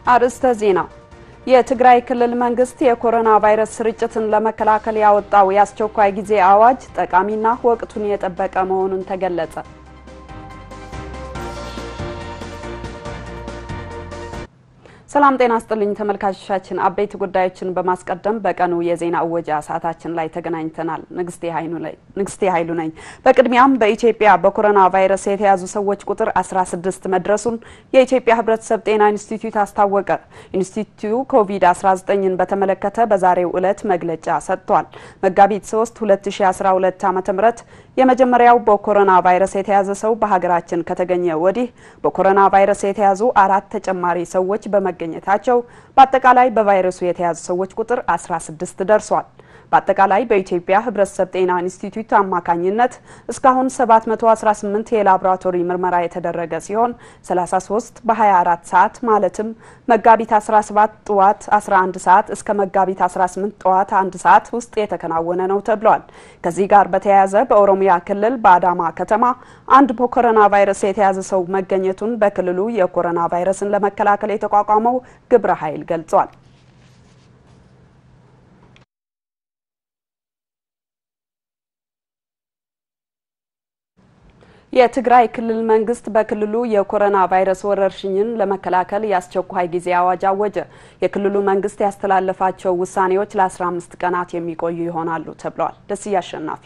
አርዕስተ ዜና። የትግራይ ክልል መንግስት የኮሮና ቫይረስ ስርጭትን ለመከላከል ያወጣው የአስቸኳይ ጊዜ አዋጅ ጠቃሚና ወቅቱን የጠበቀ መሆኑን ተገለጸ። ሰላም ጤና ስጥልኝ ተመልካቾቻችን፣ አበይት ጉዳዮችን በማስቀደም በቀኑ የዜና እወጃ ሰዓታችን ላይ ተገናኝተናል። ንግስቴ ኃይሉ ነኝ። በቅድሚያም በኢትዮጵያ በኮሮና ቫይረስ የተያዙ ሰዎች ቁጥር 16 መድረሱን የኢትዮጵያ ሕብረተሰብ ጤና ኢንስቲትዩት አስታወቀ። ኢንስቲትዩቱ ኮቪድ-19ን በተመለከተ በዛሬው ዕለት መግለጫ ሰጥቷል። መጋቢት 3 2012 ዓ.ም የመጀመሪያው በኮሮና ቫይረስ የተያዘ ሰው በሀገራችን ከተገኘ ወዲህ በኮሮና ቫይረስ የተያዙ አራት ተጨማሪ ሰዎች በመገኘታቸው በአጠቃላይ በቫይረሱ የተያዙ ሰዎች ቁጥር 16 ደርሷል። በአጠቃላይ በኢትዮጵያ ሕብረተሰብ ጤና ኢንስቲትዩት አማካኝነት እስካሁን 718 የላቦራቶሪ ምርመራ የተደረገ ሲሆን 33 በ24 ሰዓት ማለትም መጋቢት 17 ጠዋት 11 ሰዓት እስከ መጋቢት 18 ጠዋት 1 ሰዓት ውስጥ የተከናወነ ነው ተብሏል። ከዚህ ጋር በተያያዘ በኦሮሚያ ክልል በአዳማ ከተማ አንድ በኮሮና ቫይረስ የተያዘ ሰው መገኘቱን በክልሉ የኮሮና ቫይረስን ለመከላከል የተቋቋመው ግብረ ኃይል ገልጿል። የትግራይ ክልል መንግስት በክልሉ የኮሮና ቫይረስ ወረርሽኝን ለመከላከል የአስቸኳይ ጊዜ አዋጅ አወጀ። የክልሉ መንግስት ያስተላለፋቸው ውሳኔዎች ለ15 ቀናት የሚቆዩ ይሆናሉ ተብለዋል። ደስዬ አሸናፊ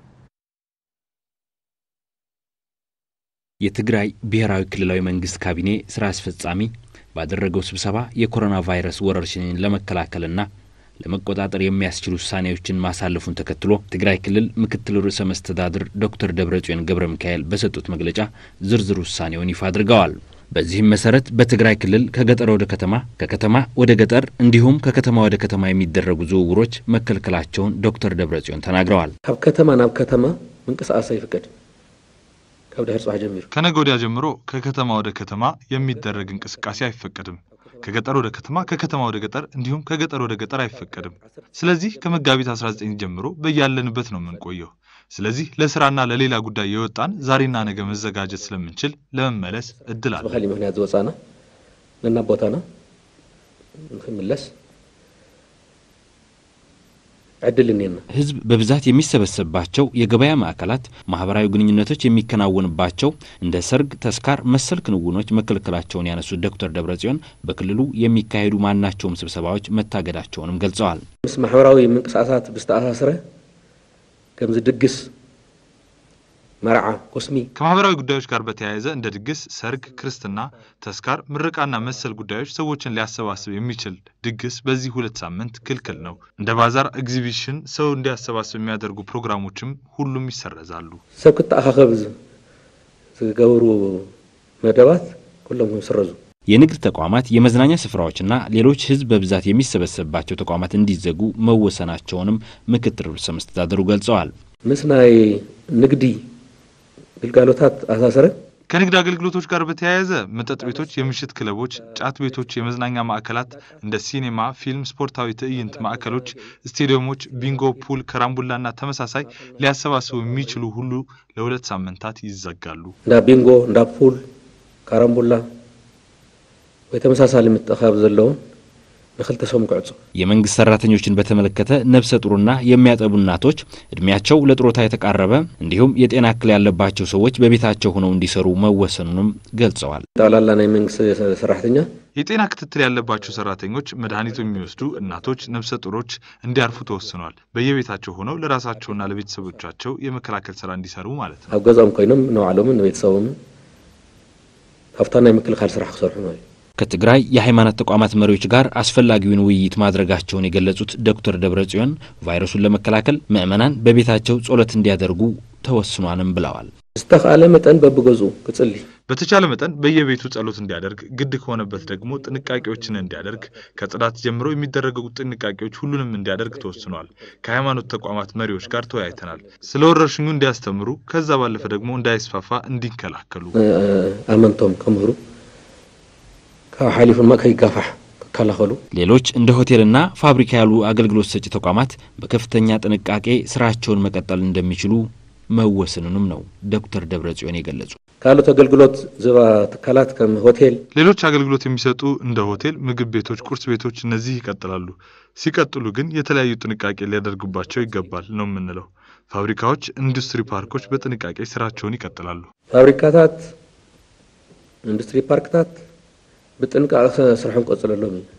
የትግራይ ብሔራዊ ክልላዊ መንግስት ካቢኔ ስራ አስፈጻሚ ባደረገው ስብሰባ የኮሮና ቫይረስ ወረርሽኝን ለመከላከልና ለመቆጣጠር የሚያስችሉ ውሳኔዎችን ማሳለፉን ተከትሎ ትግራይ ክልል ምክትል ርዕሰ መስተዳድር ዶክተር ደብረጽዮን ገብረ ሚካኤል በሰጡት መግለጫ ዝርዝር ውሳኔውን ይፋ አድርገዋል። በዚህም መሰረት በትግራይ ክልል ከገጠር ወደ ከተማ፣ ከከተማ ወደ ገጠር እንዲሁም ከከተማ ወደ ከተማ የሚደረጉ ዝውውሮች መከልከላቸውን ዶክተር ደብረጽዮን ተናግረዋል። ካብ ከተማ ናብ ከተማ ምንቅስቃስ አይፍቀድ ካብ ድሕር ጽባሕ ጀሚሩ ከነገ ወዲያ ጀምሮ ከከተማ ወደ ከተማ የሚደረግ እንቅስቃሴ አይፈቀድም። ከገጠር ወደ ከተማ፣ ከከተማ ወደ ገጠር እንዲሁም ከገጠር ወደ ገጠር አይፈቀድም። ስለዚህ ከመጋቢት 19 ጀምሮ በያለንበት ነው የምንቆየው። ስለዚህ ለስራና ለሌላ ጉዳይ የወጣን ዛሬና ነገ መዘጋጀት ስለምንችል ለመመለስ እድል አለ። ብካሊእ ምክንያት ዝወፃና ነና ቦታና ንክምለስ ዕድል እኔና ህዝብ በብዛት የሚሰበሰብባቸው የገበያ ማዕከላት፣ ማህበራዊ ግንኙነቶች የሚከናወንባቸው እንደ ሰርግ፣ ተስካር መሰል ክንውኖች መከልከላቸውን ያነሱት ዶክተር ደብረጽዮን በክልሉ የሚካሄዱ ማናቸውም ስብሰባዎች መታገዳቸውንም ገልጸዋል። ምስ ማሕበራዊ ምንቅስቃሳት ብዝተኣሳስረ ከምዚ ድግስ፣ መርዓ፣ ኮስሚ ከማህበራዊ ጉዳዮች ጋር በተያያዘ እንደ ድግስ፣ ሰርግ፣ ክርስትና፣ ተስካር፣ ምርቃና መሰል ጉዳዮች ሰዎችን ሊያሰባስብ የሚችል ድግስ በዚህ ሁለት ሳምንት ክልክል ነው። እንደ ባዛር፣ ኤግዚቢሽን ሰው እንዲያሰባስብ የሚያደርጉ ፕሮግራሞችም ሁሉም ይሰረዛሉ። ሰብ ክተኣኻኸብ ዝገብሩ መደባት ኩሎም ይስረዙ። የንግድ ተቋማት፣ የመዝናኛ ስፍራዎችና ሌሎች ህዝብ በብዛት የሚሰበሰብባቸው ተቋማት እንዲዘጉ መወሰናቸውንም ምክትል ርዕሰ መስተዳድሩ ገልጸዋል። ምስ ናይ ንግዲ ግልጋሎታት ኣሳሰረ ከንግድ አገልግሎቶች ጋር በተያያዘ መጠጥ ቤቶች፣ የምሽት ክለቦች፣ ጫት ቤቶች፣ የመዝናኛ ማዕከላት እንደ ሲኔማ፣ ፊልም፣ ስፖርታዊ ትዕይንት ማዕከሎች፣ ስቴዲየሞች፣ ቢንጎ፣ ፑል፣ ከራምቡላና ተመሳሳይ ሊያሰባስቡ የሚችሉ ሁሉ ለሁለት ሳምንታት ይዘጋሉ። እንዳ ቢንጎ፣ እንዳ ፑል፣ ካራምቡላ ወይ ተመሳሳሊ ምትእኻብ ዘለውን ንክልተ ሰሙን ክዕፁ የመንግስት ሰራተኞችን በተመለከተ ነፍሰ ጡርና የሚያጠቡ እናቶች፣ እድሜያቸው ለጡረታ የተቃረበ እንዲሁም የጤና እክል ያለባቸው ሰዎች በቤታቸው ሆነው እንዲሰሩ መወሰኑንም ገልጸዋል። ጠቅላላ ናይ መንግስቲ ሰራሕተኛ የጤና ክትትል ያለባቸው ሰራተኞች፣ መድኃኒቱ የሚወስዱ እናቶች፣ ነፍሰ ጡሮች እንዲያርፉ ተወስኗል። በየቤታቸው ሆነው ለራሳቸውና ለቤተሰቦቻቸው የመከላከል ስራ እንዲሰሩ ማለት ነው። ኣብ ገዛኦም ኮይኖም ንባዕሎምን ንቤተሰቦምን ካብታ ናይ ምክልኻል ስራሕ ክሰርሑ ነው እዩ ከትግራይ የሃይማኖት ተቋማት መሪዎች ጋር አስፈላጊውን ውይይት ማድረጋቸውን የገለጹት ዶክተር ደብረጽዮን ቫይረሱን ለመከላከል ምዕመናን በቤታቸው ጸሎት እንዲያደርጉ ተወስኗንም ብለዋል። ዝተኻእለ መጠን በብገዝኡ ክጽሊ በተቻለ መጠን በየቤቱ ጸሎት እንዲያደርግ፣ ግድ ከሆነበት ደግሞ ጥንቃቄዎችን እንዲያደርግ፣ ከጽዳት ጀምሮ የሚደረጉ ጥንቃቄዎች ሁሉንም እንዲያደርግ ተወስኗል። ከሃይማኖት ተቋማት መሪዎች ጋር ተወያይተናል። ስለ ወረርሽኙ እንዲያስተምሩ፣ ከዛ ባለፈ ደግሞ እንዳይስፋፋ እንዲከላከሉ ኣመንቶም ከምህሩ ካብ ሓሊፉ ድማ ከይጋፋሕ ክከላኸሉ ሌሎች እንደ ሆቴልና ፋብሪካ ያሉ አገልግሎት ሰጪ ተቋማት በከፍተኛ ጥንቃቄ ስራቸውን መቀጠል እንደሚችሉ መወሰኑንም ነው ዶክተር ደብረጽዮን የገለጹ። ካልኦት አገልግሎት ዝባ ትካላት ከም ሆቴል ሌሎች አገልግሎት የሚሰጡ እንደ ሆቴል፣ ምግብ ቤቶች፣ ቁርስ ቤቶች እነዚህ ይቀጥላሉ። ሲቀጥሉ ግን የተለያዩ ጥንቃቄ ሊያደርጉባቸው ይገባል ነው የምንለው። ፋብሪካዎች፣ ኢንዱስትሪ ፓርኮች በጥንቃቄ ስራቸውን ይቀጥላሉ። ፋብሪካታት ኢንዱስትሪ ፓርክታት ብጥንቃቄ ስርሖም ቀጽለሎም እዩ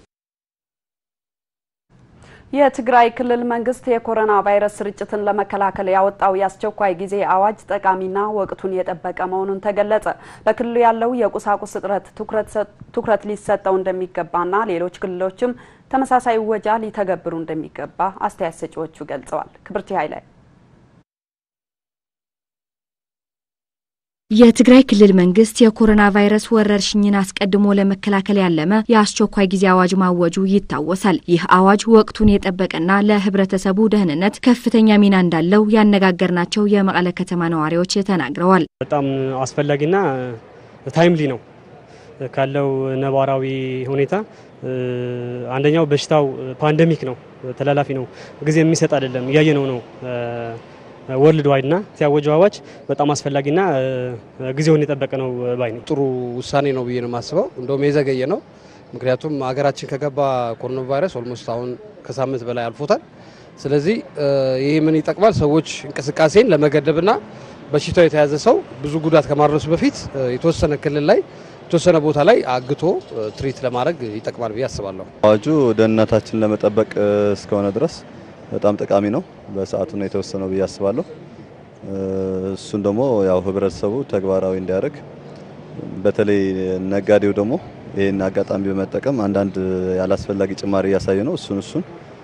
የትግራይ ክልል መንግስት የኮሮና ቫይረስ ስርጭትን ለመከላከል ያወጣው የአስቸኳይ ጊዜ አዋጅ ጠቃሚና ወቅቱን የጠበቀ መሆኑን ተገለጸ። በክልሉ ያለው የቁሳቁስ እጥረት ትኩረት ሊሰጠው እንደሚገባና ሌሎች ክልሎችም ተመሳሳይ ወጃ ሊተገብሩ እንደሚገባ አስተያየት ሰጪዎቹ ገልጸዋል። ክብርቲ ኃይላይ የትግራይ ክልል መንግስት የኮሮና ቫይረስ ወረርሽኝን አስቀድሞ ለመከላከል ያለመ የአስቸኳይ ጊዜ አዋጅ ማወጁ ይታወሳል። ይህ አዋጅ ወቅቱን የጠበቀና ለሕብረተሰቡ ደህንነት ከፍተኛ ሚና እንዳለው ያነጋገርናቸው የመቀለ ከተማ ነዋሪዎች ተናግረዋል። በጣም አስፈላጊና ታይምሊ ነው ካለው ነባራዊ ሁኔታ። አንደኛው በሽታው ፓንደሚክ ነው፣ ተላላፊ ነው፣ ጊዜ የሚሰጥ አይደለም፣ እያየነው ነው ወርልድ ዋይድ ና ሲያወጀው አዋጅ በጣም አስፈላጊና ጊዜውን የጠበቀ ነው ባይ ነው። ጥሩ ውሳኔ ነው ብዬ ነው የማስበው። እንደውም የዘገየ ነው። ምክንያቱም ሀገራችን ከገባ ኮሮና ቫይረስ ኦልሞስት አሁን ከሳምንት በላይ አልፎታል። ስለዚህ ይህ ምን ይጠቅማል? ሰዎች እንቅስቃሴን ለመገደብና በሽታው የተያዘ ሰው ብዙ ጉዳት ከማድረሱ በፊት የተወሰነ ክልል ላይ የተወሰነ ቦታ ላይ አግቶ ትሪት ለማድረግ ይጠቅማል ብዬ አስባለሁ። አዋጁ ደህንነታችን ለመጠበቅ እስከሆነ ድረስ በጣም ጠቃሚ ነው። በሰዓቱ ነው የተወሰነው ብዬ አስባለሁ። እሱን ደግሞ ያው ህብረተሰቡ ተግባራዊ እንዲያደርግ በተለይ ነጋዴው ደግሞ ይህን አጋጣሚ በመጠቀም አንዳንድ ያላስፈላጊ ጭማሪ እያሳየ ነው። እሱን እሱን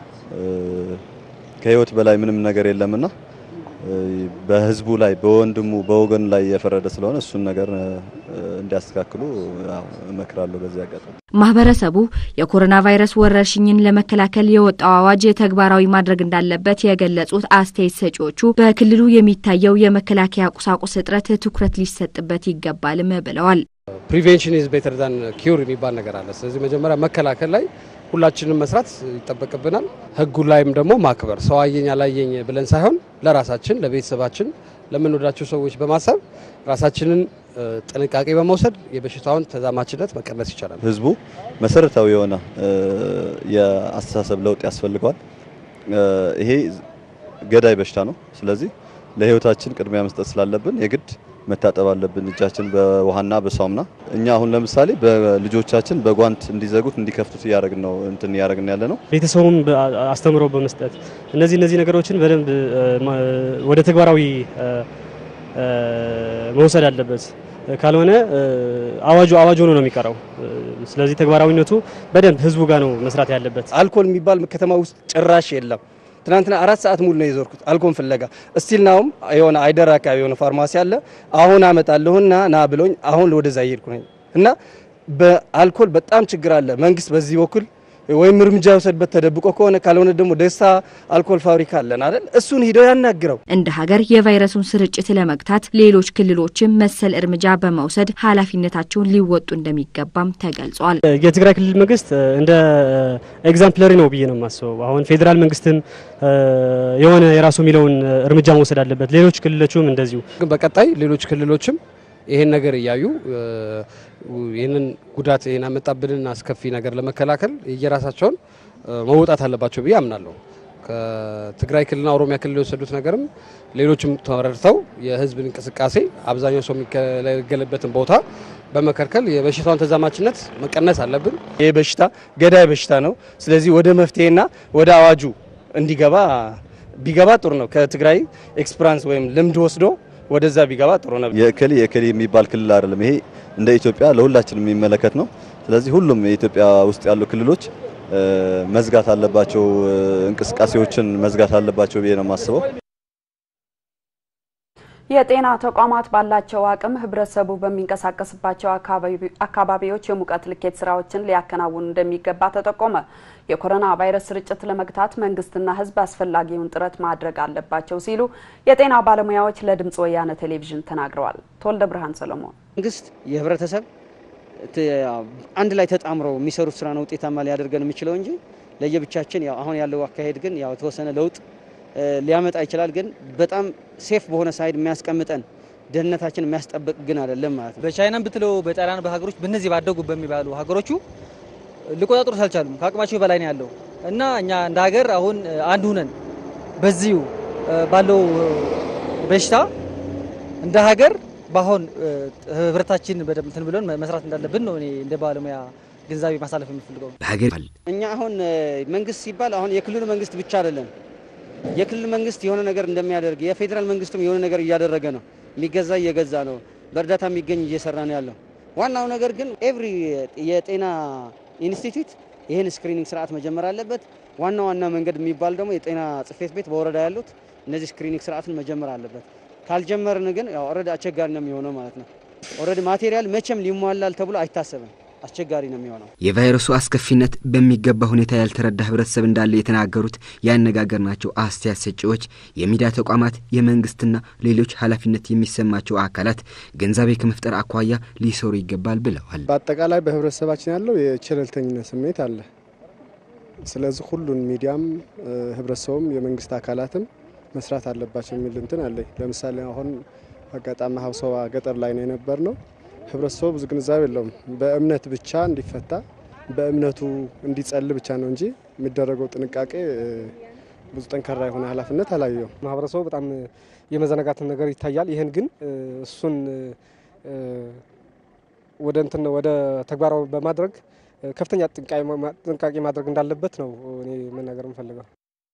ከህይወት በላይ ምንም ነገር የለምና በህዝቡ ላይ በወንድሙ በወገኑ ላይ የፈረደ ስለሆነ እሱን ነገር እንዲያስተካክሉ እመክራለሁ። በዚህ አጋጣሚ ማህበረሰቡ የኮሮና ቫይረስ ወረርሽኝን ለመከላከል የወጣው አዋጅ ተግባራዊ ማድረግ እንዳለበት የገለጹት አስተያየት ሰጪዎቹ በክልሉ የሚታየው የመከላከያ ቁሳቁስ እጥረት ትኩረት ሊሰጥበት ይገባልም ብለዋል። ፕሪቬንሽን ኢዝ ቤተር ዛን ኪውር የሚባል ነገር አለ። ስለዚህ መጀመሪያ መከላከል ላይ ሁላችንም መስራት ይጠበቅብናል። ህጉ ላይም ደግሞ ማክበር ሰው አየኝ አላየኝ ብለን ሳይሆን ለራሳችን፣ ለቤተሰባችን፣ ለምንወዳቸው ሰዎች በማሰብ ራሳችንን ጥንቃቄ በመውሰድ የበሽታውን ተዛማችነት መቀነስ ይቻላል። ህዝቡ መሰረታዊ የሆነ የአስተሳሰብ ለውጥ ያስፈልገዋል። ይሄ ገዳይ በሽታ ነው። ስለዚህ ለህይወታችን ቅድሚያ መስጠት ስላለብን የግድ መታጠብ አለብን። እጃችን በውሃና በሳሙና እኛ አሁን ለምሳሌ በልጆቻችን በጓንት እንዲዘጉት እንዲከፍቱት እያደረግን ነው እንትን እያደረግን ያለ ነው። ቤተሰቡም አስተምሮ በመስጠት እነዚህ እነዚህ ነገሮችን በደንብ ወደ ተግባራዊ መውሰድ አለበት። ካልሆነ አዋጁ አዋጅ ሆኖ ነው የሚቀረው። ስለዚህ ተግባራዊነቱ በደንብ ህዝቡ ጋር ነው መስራት ያለበት። አልኮል የሚባል ከተማ ውስጥ ጭራሽ የለም። ትናንትና አራት ሰዓት ሙሉ ነው የዞርኩት አልኮል ፍለጋ። እስቲል ናውም የሆነ አይደር አካባቢ የሆነ ፋርማሲ አለ። አሁን አመጣለሁና ና ብሎኝ አሁን ወደዛ እየሄድኩ ነኝ እና በአልኮል በጣም ችግር አለ። መንግስት በዚህ በኩል ወይም እርምጃ የወሰድበት ተደብቆ ከሆነ ካልሆነ ደግሞ ደስታ አልኮል ፋብሪካ አለን አይደል? እሱን ሂደው ያናግረው። እንደ ሀገር የቫይረሱን ስርጭት ለመግታት ሌሎች ክልሎችም መሰል እርምጃ በመውሰድ ኃላፊነታቸውን ሊወጡ እንደሚገባም ተገልጿል። የትግራይ ክልል መንግስት እንደ ኤግዛምፕለሪ ነው ብዬ ነው የማስበው። አሁን ፌዴራል መንግስትም የሆነ የራሱ የሚለውን እርምጃ መውሰድ አለበት። ሌሎች ክልሎችም እንደዚሁ። ግን በቀጣይ ሌሎች ክልሎችም ይሄን ነገር እያዩ ይህንን ጉዳት ይህን ያመጣብንን አስከፊ ነገር ለመከላከል የራሳቸውን መውጣት አለባቸው ብዬ አምናለሁ። ከትግራይ ክልልና ኦሮሚያ ክልል የወሰዱት ነገርም ሌሎችም ተረድተው የህዝብን እንቅስቃሴ አብዛኛው ሰው የሚገለገልበትን ቦታ በመከልከል የበሽታውን ተዛማችነት መቀነስ አለብን። ይህ በሽታ ገዳይ በሽታ ነው። ስለዚህ ወደ መፍትሄና ወደ አዋጁ እንዲገባ ቢገባ ጥሩ ነው። ከትግራይ ኤክስፕራንስ ወይም ልምድ ወስዶ ወደዛ ቢገባ ጥሩ ነው። የእከሌ የእከሌ የሚባል ክልል አይደለም። ይሄ እንደ ኢትዮጵያ ለሁላችን የሚመለከት ነው። ስለዚህ ሁሉም የኢትዮጵያ ውስጥ ያሉ ክልሎች መዝጋት አለባቸው፣ እንቅስቃሴዎችን መዝጋት አለባቸው ብዬ ነው የማስበው። የጤና ተቋማት ባላቸው አቅም ህብረተሰቡ በሚንቀሳቀስባቸው አካባቢዎች የሙቀት ልኬት ስራዎችን ሊያከናውኑ እንደሚገባ ተጠቆመ። የኮሮና ቫይረስ ስርጭት ለመግታት መንግስትና ህዝብ አስፈላጊውን ጥረት ማድረግ አለባቸው ሲሉ የጤና ባለሙያዎች ለድምፅ ወያነ ቴሌቪዥን ተናግረዋል። ተወልደ ብርሃን ሰለሞን መንግስት የህብረተሰብ አንድ ላይ ተጣምረው የሚሰሩት ስራ ነው ውጤታማ ሊያደርገን የሚችለው እንጂ ለየብቻችን ያው አሁን ያለው አካሄድ ግን ያው የተወሰነ ለውጥ ሊያመጣ ይችላል። ግን በጣም ሴፍ በሆነ ሳይድ የሚያስቀምጠን ደህንነታችን የሚያስጠብቅ ግን አይደለም ማለት ነው። በቻይናም ብትለው በጣሊያን በሀገሮች በእነዚህ ባደጉ በሚባሉ ሀገሮቹ ሊቆጣጠሩት አልቻሉም። ከአቅማቸው በላይ ነው ያለው እና እኛ እንደ ሀገር አሁን አንድ ሁነን በዚሁ ባለው በሽታ እንደ ሀገር በአሁን ህብረታችን በደንብ እንትን ብለን መስራት እንዳለብን ነው እኔ እንደ ባለሙያ ግንዛቤ ማሳለፍ የምፈልገው። እኛ አሁን መንግስት ሲባል አሁን የክልሉ መንግስት ብቻ አይደለም። የክልል መንግስት የሆነ ነገር እንደሚያደርግ የፌዴራል መንግስትም የሆነ ነገር እያደረገ ነው። የሚገዛ እየገዛ ነው። በእርዳታ የሚገኝ እየሰራ ነው ያለው። ዋናው ነገር ግን ኤቭሪ የጤና ኢንስቲትዩት ይህን ስክሪኒንግ ስርዓት መጀመር አለበት። ዋና ዋና መንገድ የሚባል ደግሞ የጤና ጽሕፈት ቤት በወረዳ ያሉት እነዚህ ስክሪኒንግ ስርዓትን መጀመር አለበት። ካልጀመርን ግን ያው ኦልሬዲ አስቸጋሪ ነው የሚሆነው ማለት ነው። ኦልሬዲ ማቴሪያል መቼም ሊሟላል ተብሎ አይታሰብም። አስቸጋሪ ነው የሚሆነው። የቫይረሱ አስከፊነት በሚገባ ሁኔታ ያልተረዳ ህብረተሰብ እንዳለ የተናገሩት ያነጋገርናቸው አስተያየት ሰጪዎች የሚዲያ ተቋማት፣ የመንግስትና ሌሎች ኃላፊነት የሚሰማቸው አካላት ግንዛቤ ከመፍጠር አኳያ ሊሰሩ ይገባል ብለዋል። በአጠቃላይ በህብረተሰባችን ያለው የቸለልተኝነት ስሜት አለ። ስለዚህ ሁሉን ሚዲያም፣ ህብረተሰቡም፣ የመንግስት አካላትም መስራት አለባቸው የሚል እንትን አለኝ። ለምሳሌ አሁን አጋጣሚ ሀብሰባ ገጠር ላይ ነው የነበር ነው ህብረተሰቡ ብዙ ግንዛቤ የለውም። በእምነት ብቻ እንዲፈታ በእምነቱ እንዲጸል ብቻ ነው እንጂ የሚደረገው ጥንቃቄ ብዙ ጠንካራ የሆነ ኃላፊነት አላየው። ማህበረሰቡ በጣም የመዘናጋትን ነገር ይታያል። ይህን ግን እሱን ወደ እንትን ወደ ተግባራዊ በማድረግ ከፍተኛ ጥንቃቄ ማድረግ እንዳለበት ነው እኔ መናገር የምፈልገው።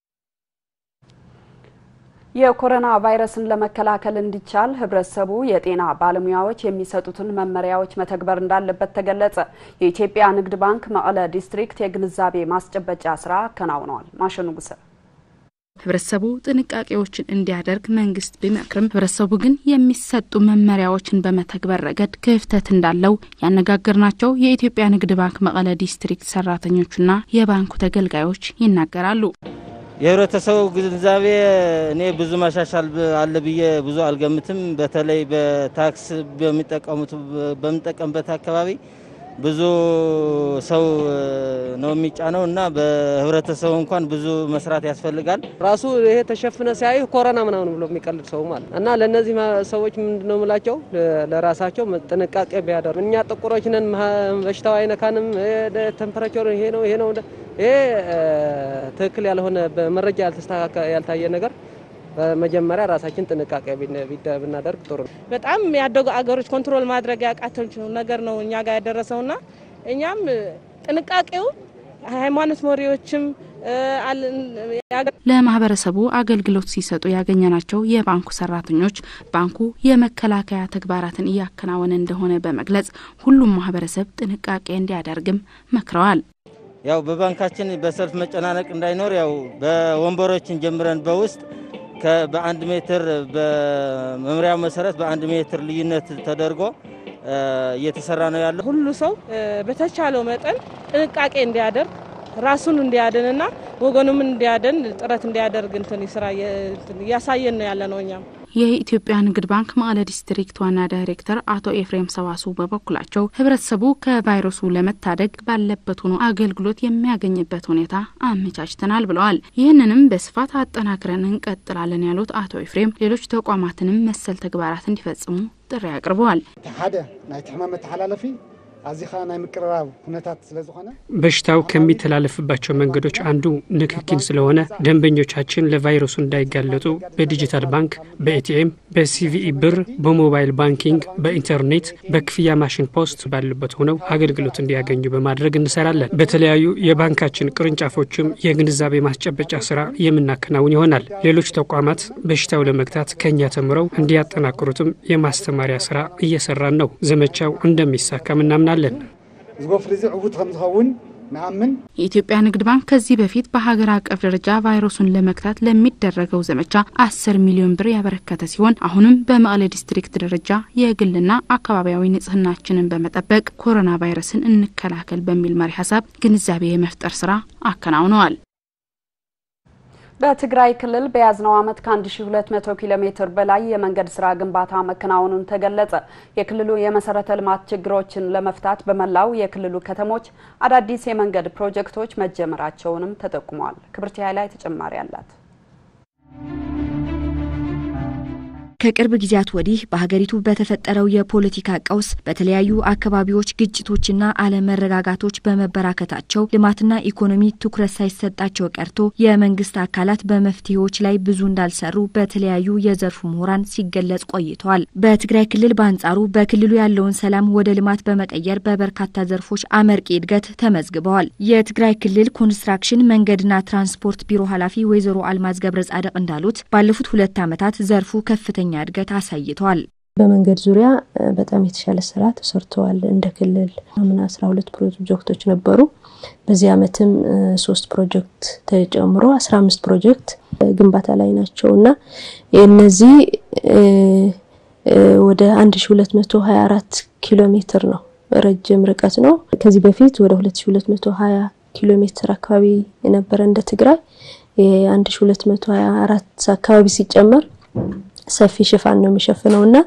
የኮሮና ቫይረስን ለመከላከል እንዲቻል ህብረተሰቡ የጤና ባለሙያዎች የሚሰጡትን መመሪያዎች መተግበር እንዳለበት ተገለጸ። የኢትዮጵያ ንግድ ባንክ መቀለ ዲስትሪክት የግንዛቤ ማስጨበጫ ስራ አከናውነዋል። ማሸኑ ጉሰ ህብረተሰቡ ጥንቃቄዎችን እንዲያደርግ መንግስት ቢመክርም ህብረተሰቡ ግን የሚሰጡ መመሪያዎችን በመተግበር ረገድ ክፍተት እንዳለው ያነጋገርናቸው የኢትዮጵያ ንግድ ባንክ መቀለ ዲስትሪክት ሰራተኞችና የባንኩ ተገልጋዮች ይናገራሉ። የህብረተሰቡ ግንዛቤ እኔ ብዙ ማሻሻል አለ ብዬ ብዙ አልገምትም። በተለይ በታክስ በሚጠቀሙት በምንጠቀምበት አካባቢ ብዙ ሰው ነው የሚጫነው እና በህብረተሰቡ እንኳን ብዙ መስራት ያስፈልጋል። ራሱ ይሄ ተሸፍነ ሲያይ ኮሮና ምናምን ብሎ የሚቀልድ ሰው ማለት እና ለእነዚህ ሰዎች ምንድነው የምላቸው ለራሳቸው ጥንቃቄ ቢያደርጉ። እኛ ጥቁሮች ነን፣ በሽታው አይነካንም፣ ቴምፐሬቸር ይሄ ነው ይሄ ነው ይሄ ትክክል ያልሆነ በመረጃ ያልታየ ነገር በመጀመሪያ ራሳችን ጥንቃቄ ብናደርግ ጥሩ ነው። በጣም ያደጉ አገሮች ኮንትሮል ማድረግ ያቃተችው ነገር ነው እኛ ጋር ያደረሰውና እኛም ጥንቃቄው ሃይማኖት መሪዎችም ለማህበረሰቡ አገልግሎት ሲሰጡ ያገኘናቸው የባንኩ ሰራተኞች ባንኩ የመከላከያ ተግባራትን እያከናወነ እንደሆነ በመግለጽ ሁሉም ማህበረሰብ ጥንቃቄ እንዲያደርግም መክረዋል። ያው በባንካችን በሰልፍ መጨናነቅ እንዳይኖር ያው በወንበሮችን ጀምረን በውስጥ በአንድ ሜትር በመምሪያው መሰረት በአንድ ሜትር ልዩነት ተደርጎ እየተሰራ ነው ያለው። ሁሉ ሰው በተቻለው መጠን ጥንቃቄ እንዲያደርግ ራሱን እንዲያድንና ወገኑም እንዲያድን ጥረት እንዲያደርግ እንትን ስራ እያሳየን ነው ያለ ነው እኛም የኢትዮጵያ ንግድ ባንክ መቀለ ዲስትሪክት ዋና ዳይሬክተር አቶ ኤፍሬም ሰዋሱ በበኩላቸው ህብረተሰቡ ከቫይረሱ ለመታደግ ባለበት ሆኖ አገልግሎት የሚያገኝበት ሁኔታ አመቻችተናል ብለዋል። ይህንንም በስፋት አጠናክረን እንቀጥላለን ያሉት አቶ ኤፍሬም ሌሎች ተቋማትንም መሰል ተግባራት እንዲፈጽሙ ጥሪ አቅርበዋል። ሓደ ናይቲ ሕማም መተሓላለፊ ኣዚኻ ናይ ምቅርራብ ኩነታት ስለ ዝኾነ በሽታው ከሚተላለፍባቸው መንገዶች አንዱ ንክኪን ስለሆነ ደንበኞቻችን ለቫይረሱ እንዳይጋለጡ በዲጂታል ባንክ፣ በኤቲኤም፣ በሲቪኢ ብር፣ በሞባይል ባንኪንግ፣ በኢንተርኔት፣ በክፍያ ማሽን ፖስት ባሉበት ሆነው አገልግሎት እንዲያገኙ በማድረግ እንሰራለን። በተለያዩ የባንካችን ቅርንጫፎችም የግንዛቤ ማስጨበጫ ስራ የምናከናውን ይሆናል። ሌሎች ተቋማት በሽታው ለመግታት ከኛ ተምረው እንዲያጠናክሩትም የማስተማሪያ ስራ እየሰራን ነው። ዘመቻው እንደሚሳካም እናምናለን። ዝጎፍሪ እዚ ዕዉት ከም ዝኸውን ንኣምን የኢትዮጵያ ንግድ ባንክ ከዚህ በፊት በሀገር አቀፍ ደረጃ ቫይረሱን ለመግታት ለሚደረገው ዘመቻ አስር ሚሊዮን ብር ያበረከተ ሲሆን አሁንም በመቀለ ዲስትሪክት ደረጃ የግልና አካባቢያዊ ንጽህናችንን በመጠበቅ ኮሮና ቫይረስን እንከላከል በሚል መሪ ሀሳብ ግንዛቤ የመፍጠር ስራ አከናውነዋል። በትግራይ ክልል በያዝነው ዓመት ከ1200 ኪሎ ሜትር በላይ የመንገድ ስራ ግንባታ መከናወኑን ተገለጸ። የክልሉ የመሰረተ ልማት ችግሮችን ለመፍታት በመላው የክልሉ ከተሞች አዳዲስ የመንገድ ፕሮጀክቶች መጀመራቸውንም ተጠቁሟል። ክብርት ላይ ተጨማሪ አላት። ከቅርብ ጊዜያት ወዲህ በሀገሪቱ በተፈጠረው የፖለቲካ ቀውስ በተለያዩ አካባቢዎች ግጭቶችና አለመረጋጋቶች በመበራከታቸው ልማትና ኢኮኖሚ ትኩረት ሳይሰጣቸው ቀርቶ የመንግስት አካላት በመፍትሄዎች ላይ ብዙ እንዳልሰሩ በተለያዩ የዘርፉ ምሁራን ሲገለጽ ቆይተዋል። በትግራይ ክልል በአንጻሩ በክልሉ ያለውን ሰላም ወደ ልማት በመቀየር በበርካታ ዘርፎች አመርቂ እድገት ተመዝግበዋል። የትግራይ ክልል ኮንስትራክሽን መንገድና ትራንስፖርት ቢሮ ኃላፊ ወይዘሮ አልማዝ ገብረ ጻድቅ እንዳሉት ባለፉት ሁለት ዓመታት ዘርፉ ከፍተኛ እድገት አሳይተዋል። በመንገድ ዙሪያ በጣም የተሻለ ስራ ተሰርተዋል። እንደ ክልል አምና አስራ ሁለት ፕሮጀክቶች ነበሩ። በዚህ ዓመትም ሶስት ፕሮጀክት ተጨምሮ አስራ አምስት ፕሮጀክት ግንባታ ላይ ናቸው እና እነዚህ ወደ አንድ ሺ ሁለት መቶ ሀያ አራት ኪሎ ሜትር ነው ረጅም ርቀት ነው። ከዚህ በፊት ወደ ሁለት ሺ ሁለት መቶ ሀያ ኪሎ ሜትር አካባቢ የነበረ እንደ ትግራይ የአንድ ሺ ሁለት መቶ ሀያ አራት አካባቢ ሲጨመር ሰፊ ሽፋን ነው የሚሸፍነው እና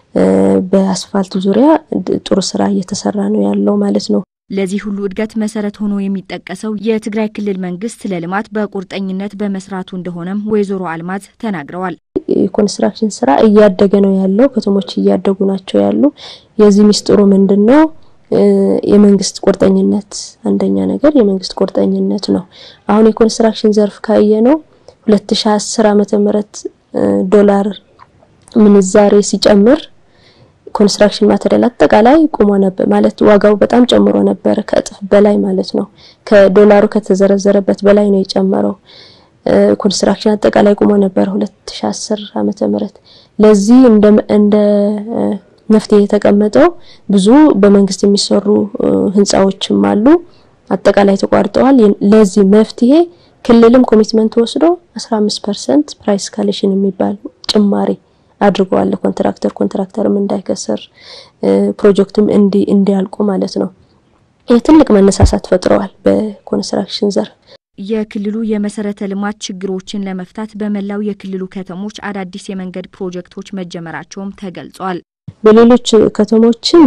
በአስፋልት ዙሪያ ጥሩ ስራ እየተሰራ ነው ያለው ማለት ነው። ለዚህ ሁሉ እድገት መሰረት ሆኖ የሚጠቀሰው የትግራይ ክልል መንግስት ለልማት በቁርጠኝነት በመስራቱ እንደሆነም ወይዘሮ አልማዝ ተናግረዋል። የኮንስትራክሽን ስራ እያደገ ነው ያለው። ከተሞች እያደጉ ናቸው ያሉ። የዚህ ሚስጥሩ ምንድን ነው? የመንግስት ቁርጠኝነት አንደኛ ነገር የመንግስት ቁርጠኝነት ነው። አሁን የኮንስትራክሽን ዘርፍ ካየ ነው 2010 ዓመተ ምህረት ዶላር ምንዛሬ ሲጨምር ኮንስትራክሽን ማቴሪያል አጠቃላይ ቁሞ ነበር ማለት ዋጋው በጣም ጨምሮ ነበር፣ ከእጥፍ በላይ ማለት ነው። ከዶላሩ ከተዘረዘረበት በላይ ነው የጨመረው። ኮንስትራክሽን አጠቃላይ ቁሞ ነበር 2010 ዓመተ ምህረት። ለዚህ እንደ እንደ መፍትሄ የተቀመጠው ብዙ በመንግስት የሚሰሩ ህንፃዎችም አሉ፣ አጠቃላይ ተቋርጠዋል። ለዚህ መፍትሄ ክልልም ኮሚትመንት ወስዶ 15% ፕራይስ ካሌሽን የሚባል ጭማሪ አድርገዋል። ኮንትራክተር ኮንትራክተርም እንዳይከስር ፕሮጀክቱም እንዲ እንዲያልቁ ማለት ነው። ይህ ትልቅ መነሳሳት ፈጥረዋል በኮንስትራክሽን ዘርፍ። የክልሉ የመሰረተ ልማት ችግሮችን ለመፍታት በመላው የክልሉ ከተሞች አዳዲስ የመንገድ ፕሮጀክቶች መጀመራቸውም ተገልጿል። በሌሎች ከተሞችም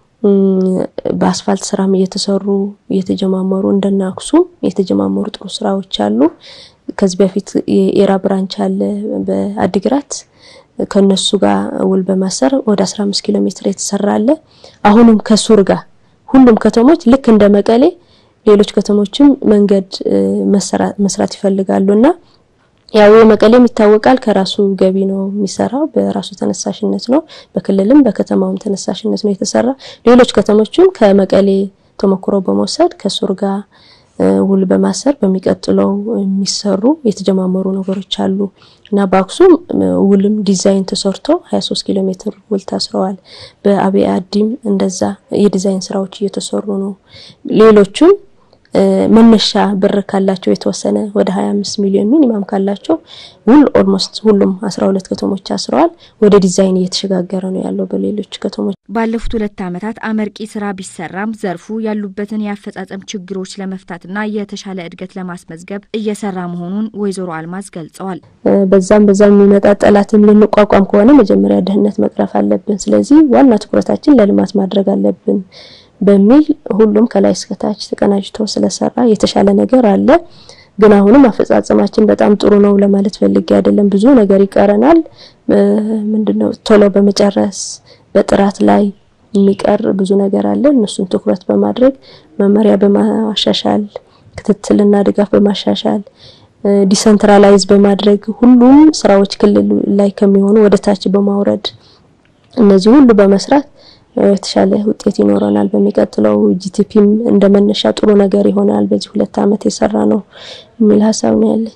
በአስፋልት ስራም እየተሰሩ እየተጀማመሩ እንደነ አክሱም የተጀማመሩ ጥሩ ስራዎች አሉ። ከዚህ በፊት የኤራ ብራንች አለ በአዲግራት ከነሱ ጋር ውል በማሰር ወደ 15 ኪሎ ሜትር የተሰራ አለ። አሁንም ከሱር ጋር ሁሉም ከተሞች ልክ እንደ መቀሌ ሌሎች ከተሞችም መንገድ መስራት ይፈልጋሉ እና ያው የመቀሌም ይታወቃል ከራሱ ገቢ ነው የሚሰራው፣ በራሱ ተነሳሽነት ነው። በክልልም በከተማውም ተነሳሽነት ነው የተሰራ። ሌሎች ከተሞችም ከመቀሌ ተሞክሮ በመውሰድ ከሱር ጋር ውል በማሰር በሚቀጥለው የሚሰሩ የተጀማመሩ ነገሮች አሉ እና በአክሱም ውልም ዲዛይን ተሰርቶ 23 ኪሎ ሜትር ውል ታስረዋል። በአብይ አዲም እንደዛ የዲዛይን ስራዎች እየተሰሩ ነው። ሌሎቹም መነሻ ብር ካላቸው የተወሰነ ወደ 25 ሚሊዮን ሚኒማም ካላቸው ውል ኦልሞስት ሁሉም 12 ከተሞች አስረዋል። ወደ ዲዛይን እየተሸጋገረ ነው ያለው በሌሎች ከተሞች። ባለፉት ሁለት ዓመታት አመርቂ ስራ ቢሰራም ዘርፉ ያሉበትን የአፈጻጸም ችግሮች ለመፍታትና የተሻለ እድገት ለማስመዝገብ እየሰራ መሆኑን ወይዘሮ አልማዝ ገልጸዋል። በዛም በዛም የሚመጣ ጠላትን ልንቋቋም ከሆነ መጀመሪያ ድህነት መቅረፍ አለብን። ስለዚህ ዋና ትኩረታችን ለልማት ማድረግ አለብን በሚል ሁሉም ከላይ እስከታች ተቀናጅቶ ስለሰራ የተሻለ ነገር አለ። ግን አሁንም አፈጻጸማችን በጣም ጥሩ ነው ለማለት ፈልጌ አይደለም። ብዙ ነገር ይቀረናል። ምንድነው ቶሎ በመጨረስ በጥራት ላይ የሚቀር ብዙ ነገር አለ። እነሱን ትኩረት በማድረግ መመሪያ በማሻሻል ክትትልና ድጋፍ በማሻሻል ዲሰንትራላይዝ በማድረግ ሁሉም ስራዎች ክልል ላይ ከሚሆኑ ወደ ታች በማውረድ እነዚህ ሁሉ በመስራት የተሻለ ውጤት ይኖረናል። በሚቀጥለው ጂቲፒም እንደ መነሻ ጥሩ ነገር ይሆናል። በዚህ ሁለት ዓመት የሰራ ነው የሚል ሀሳብ ነው ያለኝ።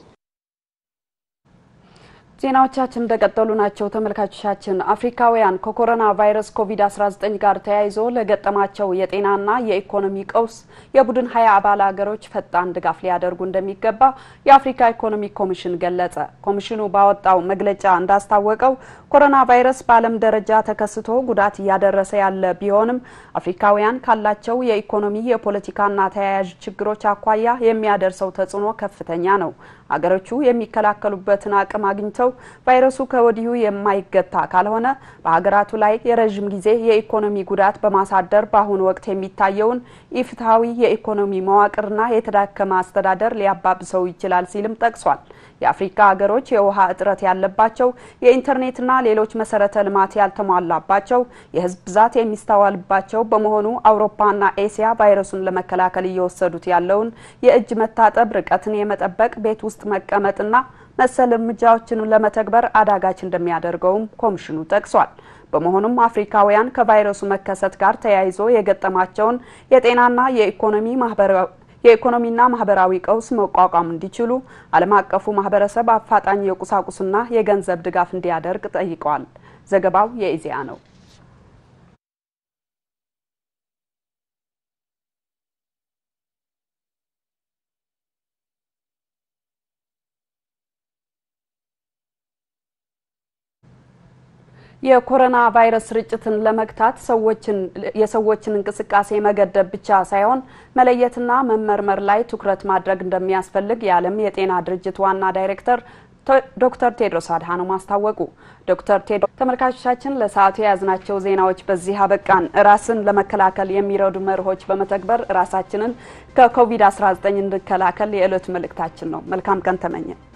ዜናዎቻችን እንደቀጠሉ ናቸው። ተመልካቾቻችን አፍሪካውያን ከኮሮና ቫይረስ ኮቪድ-19 ጋር ተያይዞ ለገጠማቸው የጤናና የኢኮኖሚ ቀውስ የቡድን ሀያ አባል ሀገሮች ፈጣን ድጋፍ ሊያደርጉ እንደሚገባ የአፍሪካ ኢኮኖሚ ኮሚሽን ገለጸ። ኮሚሽኑ ባወጣው መግለጫ እንዳስታወቀው ኮሮና ቫይረስ በዓለም ደረጃ ተከስቶ ጉዳት እያደረሰ ያለ ቢሆንም አፍሪካውያን ካላቸው የኢኮኖሚ የፖለቲካና ተያያዥ ችግሮች አኳያ የሚያደርሰው ተጽዕኖ ከፍተኛ ነው። አገሮቹ የሚከላከሉበትን አቅም አግኝተው ቫይረሱ ከወዲሁ የማይገታ ካልሆነ በሀገራቱ ላይ የረዥም ጊዜ የኢኮኖሚ ጉዳት በማሳደር በአሁኑ ወቅት የሚታየውን ኢፍትሐዊ የኢኮኖሚ መዋቅርና የተዳከመ አስተዳደር ሊያባብሰው ይችላል ሲልም ጠቅሷል። የአፍሪካ ሀገሮች የውሃ እጥረት ያለባቸው፣ የኢንተርኔትና ሌሎች መሰረተ ልማት ያልተሟላባቸው፣ የህዝብ ብዛት የሚስተዋልባቸው በመሆኑ አውሮፓና ኤስያ ቫይረሱን ለመከላከል እየወሰዱት ያለውን የእጅ መታጠብ፣ ርቀትን የመጠበቅ፣ ቤት ውስጥ መቀመጥና መሰል እርምጃዎችን ለመተግበር አዳጋች እንደሚያደርገውም ኮሚሽኑ ጠቅሷል። በመሆኑም አፍሪካውያን ከቫይረሱ መከሰት ጋር ተያይዞ የገጠማቸውን የጤናና የኢኮኖሚ ማህበራዊ የኢኮኖሚና ማህበራዊ ቀውስ መቋቋም እንዲችሉ ዓለም አቀፉ ማህበረሰብ አፋጣኝ የቁሳቁስና የገንዘብ ድጋፍ እንዲያደርግ ጠይቀዋል። ዘገባው የኢዜአ ነው። የኮሮና ቫይረስ ስርጭትን ለመግታት ሰዎችን የሰዎችን እንቅስቃሴ መገደብ ብቻ ሳይሆን መለየትና መመርመር ላይ ትኩረት ማድረግ እንደሚያስፈልግ የዓለም የጤና ድርጅት ዋና ዳይሬክተር ዶክተር ቴድሮስ አድሃኖም አስታወቁ። ዶክተር ቴድሮስ ተመልካቾቻችን ለሰዓቱ የያዝናቸው ዜናዎች በዚህ አበቃን። ራስን ለመከላከል የሚረዱ መርሆች በመተግበር ራሳችንን ከኮቪድ-19 እንድከላከል የዕለቱ መልእክታችን ነው። መልካም ቀን ተመኘን።